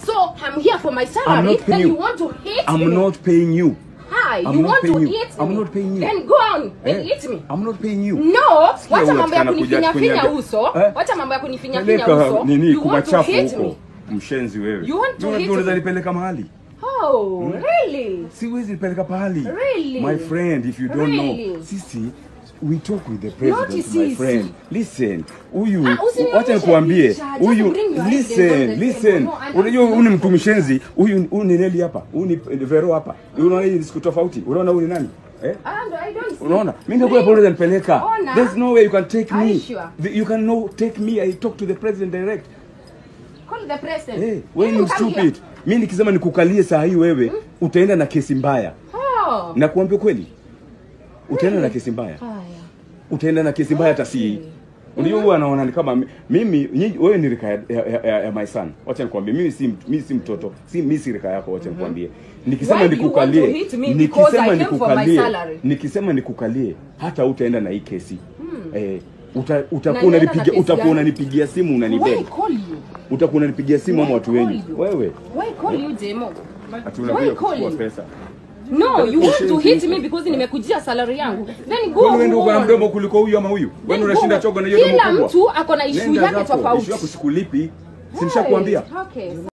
So I'm here for my I'm salary. not paying Then you you. want to hit I'm me? not paying you. Hi, I'm you not want to paying you. hit me? I'm not paying you. Then go on and Eh, hit me. I'm not paying you. No, Sikia wacha huyu mambo ya atakana kuja kunifinya finya kuniambia- uso. Eh? Wacha mambo ya kunifinya finya Peleka uso. nini You want to kumachafu hit huko. me? Mshenzi wewe. You want to Wewe hit unaweza me? nipeleka mahali? Oh, really? Siwezi nipeleka pahali. Really? My friend, if you don't Really? know. Sisi we talk with the president, my sisi. friend. Listen. Huyu Ah, usinionyeshe wacha nikuambie. picha. Just Huyu bring your evidence on listen, the listen. table. No, and- Unajua huyu ni mtu mshenzi. Huyu huyu ni Neli hapa. Huyu ni Vero hapa. Unaona hii ni siku tofauti. Unaona huyu ni nani? Eh? And I don't see. unaona mimi ndio pole nipeleka Ona. there's no way you can take Are me you sure? The- you can no take me i talk to the president direct Call the president. hey wewe You ni come stupid here. mimi nikisema nikukalie saa hii wewe utaenda na kesi mbaya Oh. na kuambia kweli utaenda na kesi mbaya Haya. utaenda na kesi mbaya hata si unajua huwa anaona ni kama mi- mimi nyinyi wewe ni rika ya, ya, ya, ya my son wacha nikwambie mimi si mt- mimi si mtoto si mimi si rika yako wacha nikwambie nikisema Why do you want to nikukalie hit me? Because I nikisema came for my nikukalie salary. nikisema nikukalie hata utaenda na hii kesi eh uta, utakuwa Na nienda na unanipigia kesi utakuwa gani? unanipigia simu Why unanibeg call you? utakuwa unanipigia simu ama Why watu call wengi you? wewe Why call you Jemo? ati Why unakuja call kuchukua you? pesa No, you want to Ushenzi hit huko. me because nimekujia salary yangu. Then go wewe ndio uko na on. mdomo kuliko huyu ama huyu wewe Then ndio unashinda go. chogo na hiyo Kila mdomo kubwa mtu ako na issue Nenda yake zako, tofauti. issue yako sikulipi si Hey, nishakwambia Okay.